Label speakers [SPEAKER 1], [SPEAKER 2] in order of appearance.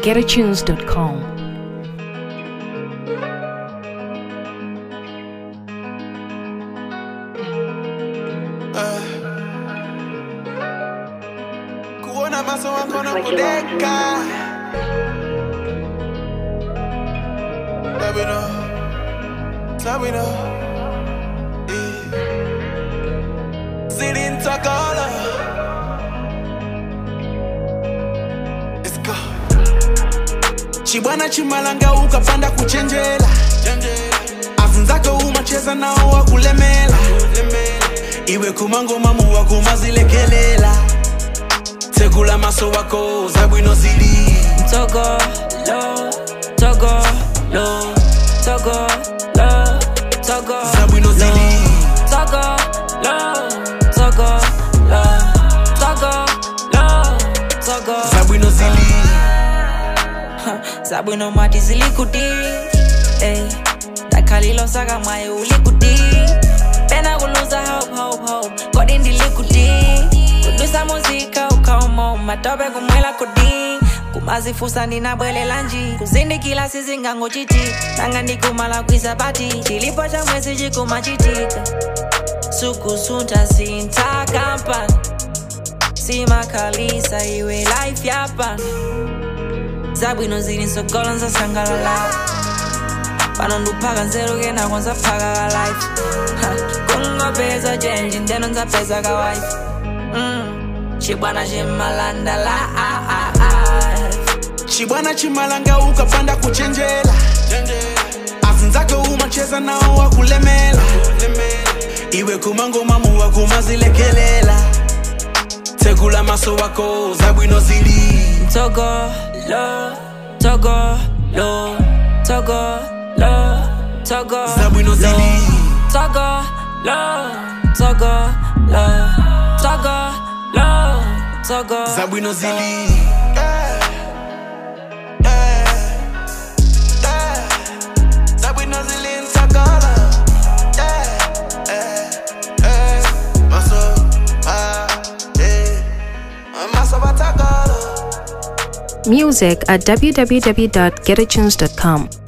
[SPEAKER 1] www.getatunes.com.
[SPEAKER 2] kuona maso wako na kudeka Sabino Sabino Zilintakala Let's go Chibwana chimalanga ukapanda kuchenjela afunzako umacheza nao wakulemela iwe kumangoma muwa kumazilekelela tekula maso wako zabwino zili
[SPEAKER 3] Togo, lo, Togo, lo, Togo, lo, Togo,
[SPEAKER 2] zabwino zili
[SPEAKER 3] Togo, lo, Togo, lo, Togo, lo, Togo.
[SPEAKER 2] zabwino zili
[SPEAKER 3] Zabwino mati zilikuti, eh. Dakalilo saka mwaye ulikuti. Pena kuluza hope, hope, hope. Kodi ndilikuti. Kudusa muzika ukaumo matope kumwela kudi kumazifusa ndinabwelela nji kuzindikila sizingango chiti tanga ndikumala kwisabati chilipo cha mwezi chikumachitika sukusunta sintakampani simakalisa iwe life yapani zabwino zili nsogolo nzasangalala pano nduphaka nzerukena kwanza phaka ka life Ha, kungopeza chenji ndeno nzapeza ka wife Mm, chibwana chimalandala ah, ah, ah.
[SPEAKER 2] chibwana chimalanga ukapanda kuchenjela afunzako umacheza nao wakulemela iwe kumangoma muwa kumazilekelela tekula maso wako zabwino zili
[SPEAKER 3] Togo, lo, Togo, lo, Togo, lo, Togo,
[SPEAKER 2] zabwino zili
[SPEAKER 3] Togo, lo, Togo, lo, Togo, lo, Togo.
[SPEAKER 2] zabwino zili zabwino zili nsakala maso maso batakala
[SPEAKER 1] Music at www.getatunes.com.